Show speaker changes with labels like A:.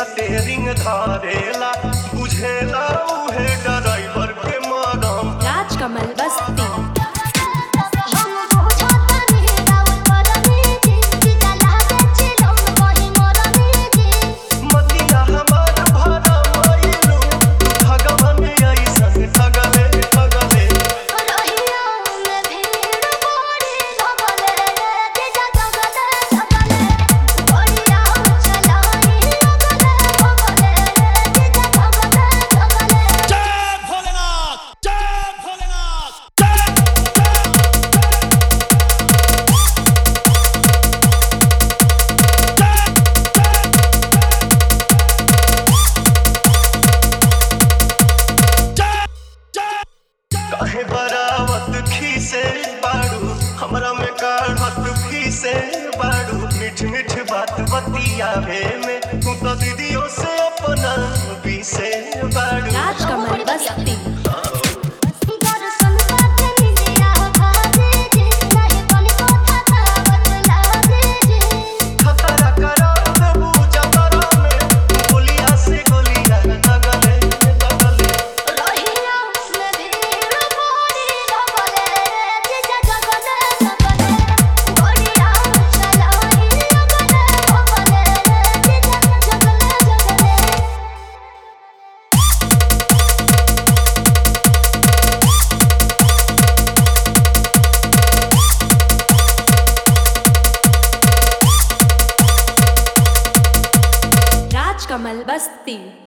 A: steering धारेला बुझेला उहे driver के मरम
B: राजकमल बस्ती
C: हम बुझतनी राउर परनी जी जीजा लागे चिलम कहि मरनी जी
A: मतिया हमार भरा मायलू भगवान ऐसन ठगले ठगले
C: रहिया में भीड़ बड़ी लगले जीजा जगले जगले बढ़िया चलाई लगले भगले जीजा जगले जगले
D: जय भोलेनाथ जय भोलेनाथ जय
A: काहे बरावत खीसे बाड़ू हमरा में काढ़त फीसे बाड़ू मीठ मीठ बात बतियावे में तू तो दीदियों से अपना बीसे बाड़ू
B: राजकमल बस्ती
C: दर्शन करके निदिया भाजे जी नहीं तनिको थकावट लागे जी
A: खतरा करा देबू जतरा में गोलिया से गोलिया दगले दगले
C: रहिया में भीड़ बड़ी लगले जीजा जगले जगले बढ़िया चलाई लगले भगले जीजा जगले जगले
B: राजकमल बस्ती